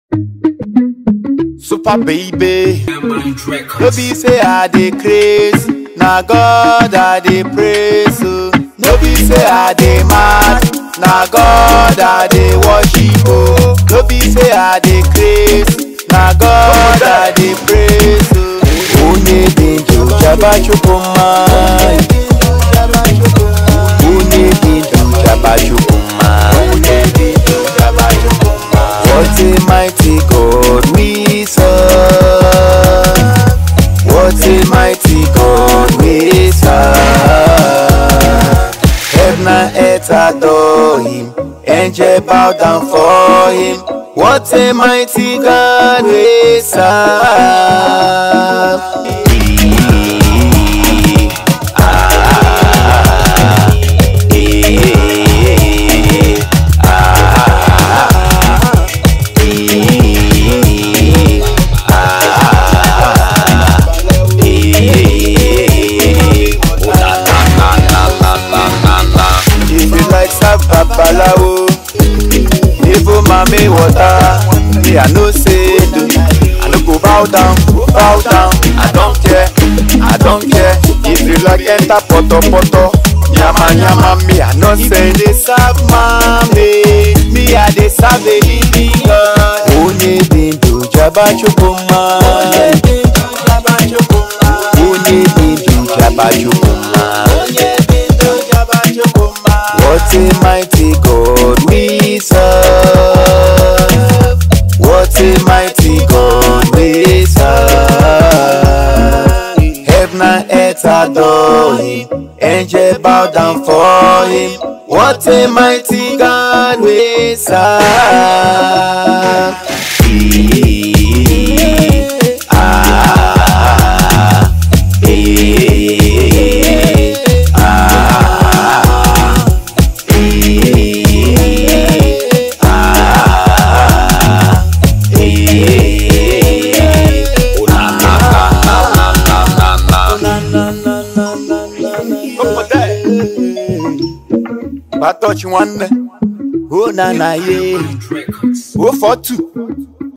Super baby. Mind No Records. be say I dey craze, na God I dey praise. oh. No be say I dey mad, na God I dey worship. Oh. No be say I dey craze, na God I dey praise. oh. Onye dị ndụ chaba chukwu mma. Onye dị ndụ chaba chukwu mma. Onye dị ndụ chaba chukwu mma. What a mighty God we serve. What a mighty God we serve. Heaven and earth adore him. Angel bow down for him. What a mighty God we serve. Ah, eh, ah, eh, If you like serve babalawo, even mami water, me I no say do. I no go bow down, bow down. I don't care, I don't care. If you like enter poto poto, nyama nyama me I no say dey serve mami, me I dey serve a living God. Onye dị ndụ jaba chukwu mma. Onye dị ndụ jaba chukwu mma. Onye dị ndụ jaba chukwu mma. Onye dị ndụ jaba chukwu mma. What a mighty God we serve. What a mighty God we serve. Heaven and earth adore him. Angel bow down for him. What a mighty God we serve. Ah, eh, ah, eh, ah, eh. Oh, na, na, na, na, na, na, na. Opo there. Ba touch nwanne. Oh na na ye. Mind Records. Oh for two.